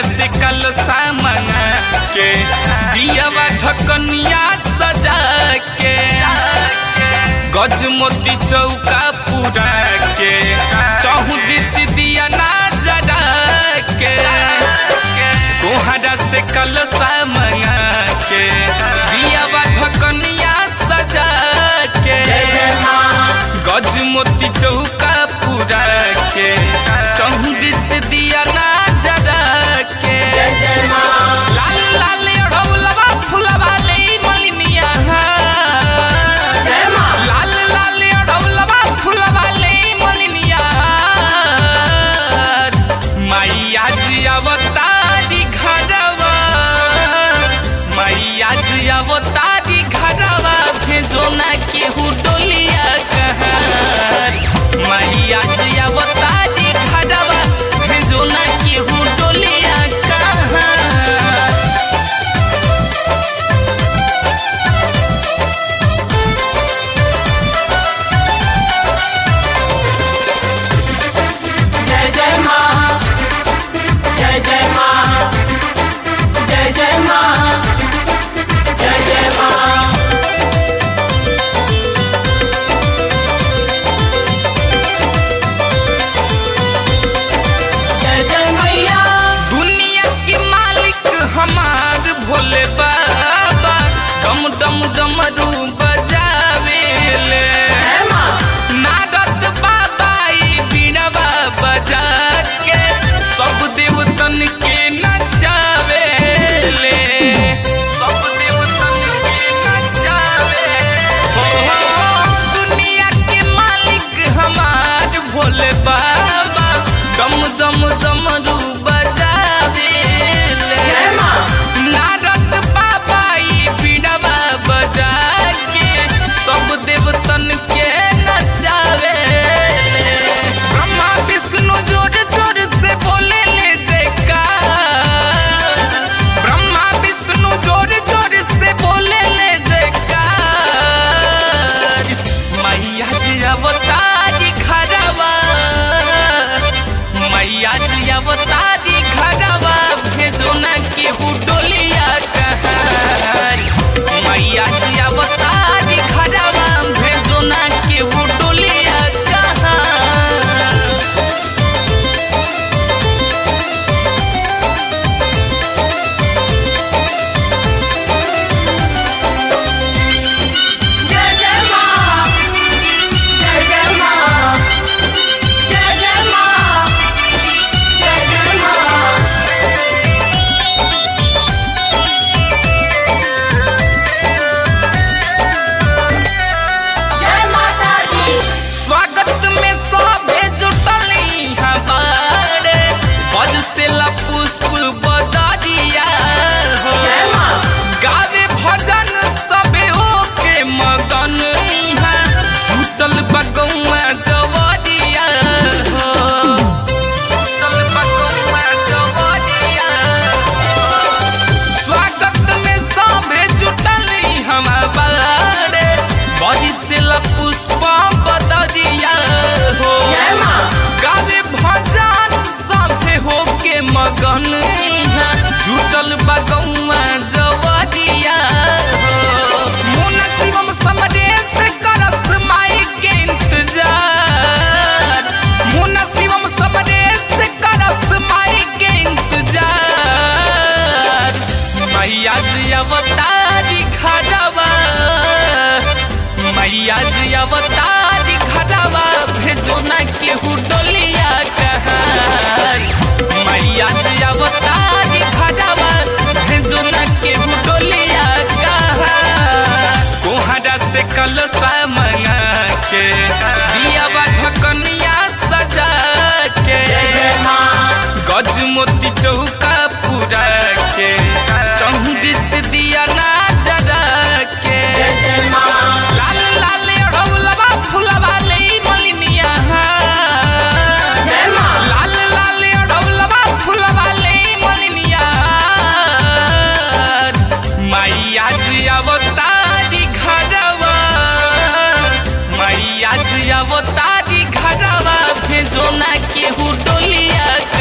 से कल सामंगा के दियावा ढकनिया सजा के गज मोती चौका पूरा के चौहुदिस दिया ना जरा के कोहरा से कल सामंगा के दियावा ढकनिया सजा के गज मोती चौका पूरा के चौहुदिस दिया ना जरा के लाल लाल अढ़ौलवा फुलवा ले मलिनिया लाल लाल अढ़ौलवा फुलवा ले मलिनिया मैया जी अवतारी घरवा मैया जी अवतारी घरवा भेजो ना केहू डोलिया कहर मैया जी अवतारी घरवा भेजो ना केहू डोलिया कहर जय जय माँ जय जय माँ जय जय माँ जय जय माँ जय जय मैया दुनिया के मालिक हमार भोले बाबा डम डम डमरू बजावेले जय माँ नारद बाबा ई बीड़वा बजा के सब देवतन के नचावेले सब देवतन के नचावे हो दुनिया के मालिक हमार भोले बाबा दम दम दमरू बजावेले जय माँ नारद बाबा ई बीड़वा बजा के सब देवतन के नचावे ब्रह्मा विष्णु जोर जोर से बोले ले जयकार ब्रह्मा विष्णु जोर जोर से बोले ले जयकार मैया जी अवतारी खरवा मैया जी अवतारी घरवा भेजो न केहू डोलिया कहर मैया जी अवतारी घरवा भेजो न केहू डोलिया कहर जय जय माँ जय जय माँ जय जय माँ जय जय माँ जय माता दी स्वागत में सभे जुटली हमारे पद से ला पुष्प बदरिया हो जय माँ गावे भजन सबे ओके मगन इहाँ जुटल बगौआ जवरिया हो जुटल बगौआ जवरिया हो। स्वागत में सभे जुटली हम बारे बड़ी से ला पुष्प बदरिया हो जय माँ गावे भजन साथे होके मगन इहाँ जुटल बगौआ जवरिया हो मुन शिवम समरेश करस माई के इंतजार मुन शिवम समरेश करस माई के इंतजार मैया जी अवतारी खड़ावा मैया जी अवतारी खड़ावा भेजो ना केहू डोलिया कहर मैया जी अवतारी खड़ावा भेजो ना केहू डोलिया कहर कोहरा से कल मंगा के दियावा ढकनिया सजा के जय जय माँ गज मोती चौका पूरा के चौदिस दिया ना जरा के जय जय माँ लाल लाल अढ़ौलवा फुलवा ले मलिनिया जय माँ लाल लाल अढ़ौलवा फुलवा ले मलिनिया मैया जी अवतारी घरवा मैया जी अवतारी घरवा भेजो ना केहू डोलिया